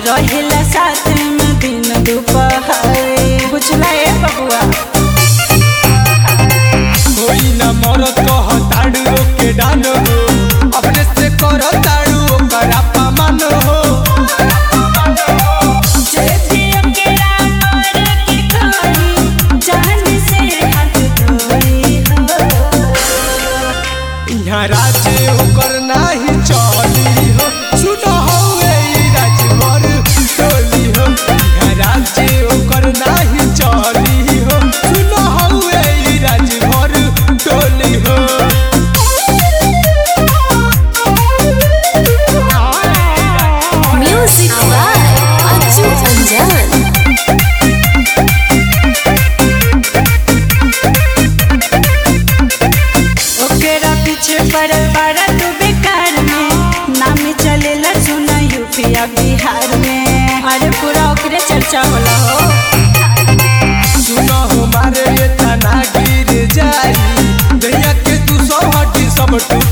रहेला साथ में दिन दोपहर बुझला ए बबुआ कोई न मरत कह ताड़ू के डान हो अपने से कर ताड़ू ओकर अपमान हो जे भी अकेला मर के खाई जान से हाथ धोई हो यहाँ राज्य ओकर नाही चली हो सुन हो ए राजवर टोली हो यहाँ राज्य ओकर नाही चली हो सुन हो ए राजवर टोली हो Music by Aju Anjan. ओकरा पीछे पड़ल बाड़ा तू बेकार में नाम चलेला सुना यूपीया बिहार में अरे पूरा ओकरे चर्चा होला हो सुनो हमारे ये तना गिर जाई दैया के तू सौ हटी सब टूट